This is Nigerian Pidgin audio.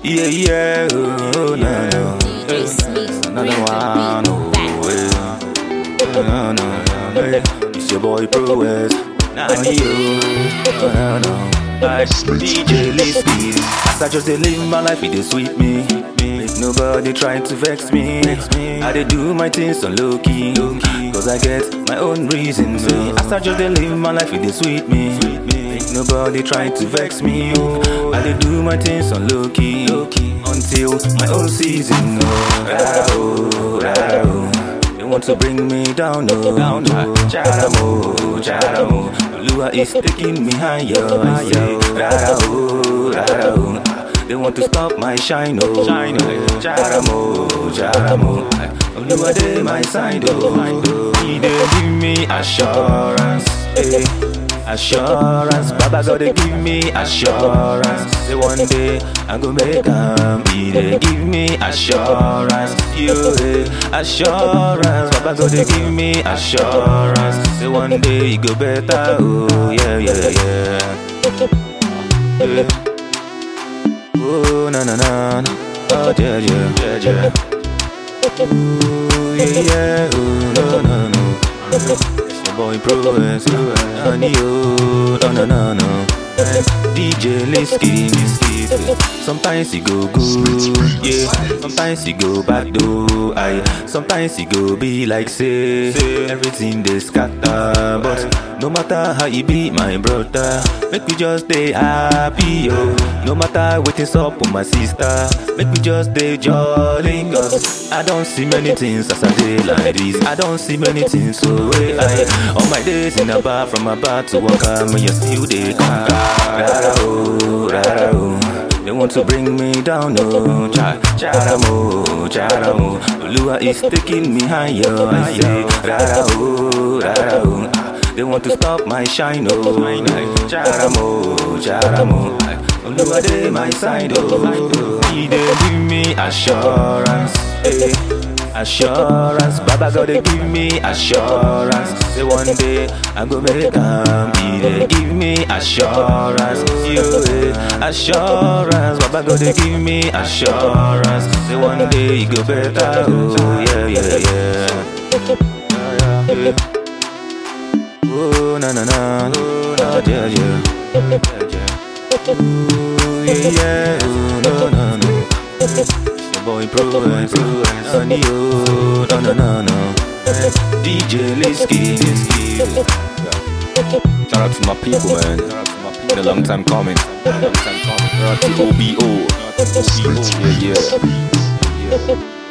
Yeah, yeah, oh, no, no. DJ Smith, Another bring one, the oh, beat back. yeah. No, no, no, hey. It's your boy Pro West. Now you, no, no. I DJ Lisky. As I just dey live my life, it dey sweet me. Make nobody try to vex me. I dey do my things on low key. Cause I get my own reasons. oh. As I just dey live my life, it dey sweet me. Make nobody try to vex me. Oh, I dey do my things on low key. Until my own season. Oh, ah, oh, ah, oh. They want to bring me down, oh, down, oh. Charamo, charamo. Lua is taking me higher, higher. Rara, oh, rara, oh. They want to stop my shine, oh, shine, oh. Charamo, charamo. Lua dey my side, oh. He dey give me assurance, eh. Assurance, Baba God they give me assurance. Say one day I go make am. He dey give me assurance. You eh, assurance, Baba God they give me assurance. Say one day it go better. Oh yeah yeah yeah. yeah. Oh na na na. na. Oh yeah yeah yeah yeah. Ooh yeah yeah. Oh no no no. It's your boy Pro S, honey, oh, no, no, no, no. DJ Lisky, sometimes he go good, yeah. Sometimes he go bad though, aye. Sometimes he go be like say everything they scatter, but no matter how he be, my brother, make me just stay happy, yo. No matter what is up with my sister, make me just stay jolly, cause I don't see many things as I day like this. I don't see many things so way I all my days in the bar from my bar to walk out, me you still they conquer. Rara oh, rara oh. They want to bring me down, oh, cha, charamo, charamo. Lua is taking me higher, I say, rara oh, rara oh. They want to stop my shine, oh, charamo, charamo. Lua dey my side, oh, he dey give me assurance, eh. Assurance, Baba God they give me assurance. Say one day I go make am. He dey give me assurance. You eh, assurance, Baba God they give me assurance. Say one day it go better. Oh yeah yeah yeah. yeah. Oh na na na, oh yeah yeah. Ooh yeah yeah, oh no no no. Your boy Pro X, honey, oh, no, no, no, no. DJ Lisky, Shout out to my people, man. Been a long time coming. Shout out to OBO. Yeah, yeah.